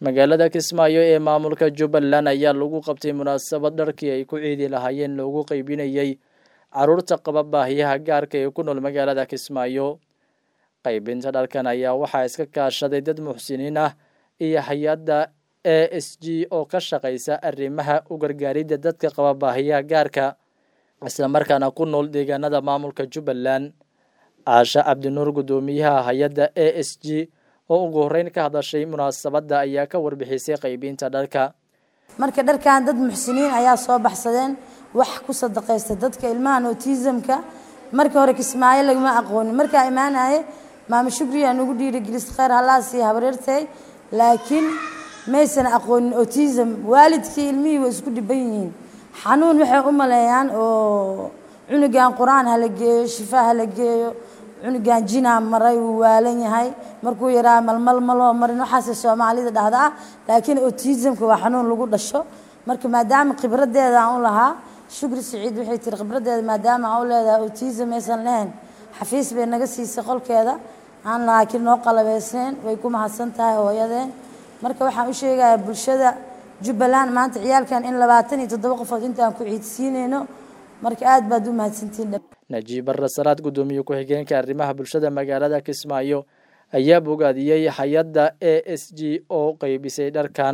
magaalada kismaayo ee maamulka jubbaland ayaa lagu qabtay munaasabad dharkii ay ku ciidi lahaayeen loogu qeybinayey caruurta qaba baahiyaha gaarka ee ku nool magaalada kismaayo qaybinta dharkan ayaa waxaa iska kaashaday dad muxsiniin ah iyo hay-adda a s g oo ka shaqaysa arrimaha u gargaaridda dadka qaba baahiyaha gaarka islamarkaana ku nool deegaanada maamulka jubbaland caasha cabdinuur guddoomiyaha hay-adda a s g oo ugu horreyn ka hadashay munaasabadda ayaa ka warbixisay qaybinta dharka marka dharkan dad muxsiniin ayaa soo baxsadeen wax ku sadaqaysta dadka ilmahan autismka marka hore kismaayo lagama aqoonin markaa imaanaye maamo shukriyaa nagu dhiirigelis kheyr hallaa siiya habareertay laakiin maysan aqoonin autism waalidkii ilmihii way isku dhiban yihiin xanuun waxay u maleeyaan oo cunugan qur-aan hala geeyo shifaa hala geeyo cunugan jinaa maray wuu waalan yahay markuu yaraa malmal maloo marin waxaase soomaalida dhahda ah laakiin autismka waa xanuun lagu dhasho marka maadaama khibradeeda aan u lahaa shukri siciid waxay tiri khibradeeda maadaama aan u leedahay autism aysan lahayn xafiis bay naga siisay qolkeeda aan laakiin noo qalabeysnayn way ku mahadsan tahay hooyadeen marka waxaan u sheegayaa bulshada jubbaland maanta ciyaalkan in labaatan iyo toddoba qofood intaan ku ciidsiinayno marka aad baad u mahadsantiin najiib barre salaad guddoomiye ku-xigeenka arrimaha bulshada magaalada kismaayo ayaa bogaadiyey hay-adda a s g oo qeybisay dharkan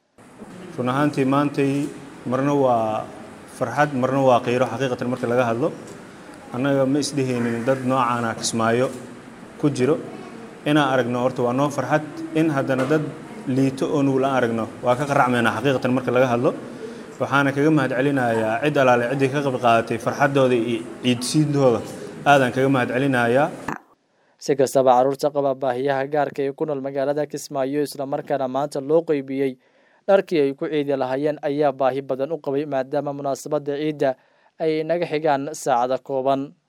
run ahaantii maantay marna waa farxad marna waa qiiro xaqiiqatan marka laga hadlo annaga ma isdhehaynin dad noocaana kismaayo ku jiro inaan aragno horta waa noo farxad in haddana dad liito oo nugul aan aragno waa ka qaracmaynaa xaqiiqatan marka laga hadlo waxaana kaga mahad celinayaa cid alaale ciddii ka qayb qaadatay farxaddooda iyo ciidsiintooda aadaan kaga mahad celinayaa si kastaba carruurta qaba baahiyaha gaarka ee ku nool magaalada kismaayo islamarkaana maanta loo qeybiyey dharkii ay ku ciidi lahaayeen ayaa baahi badan u qabay maadaama munaasabadda ciidda ay naga xigaan saacada kooban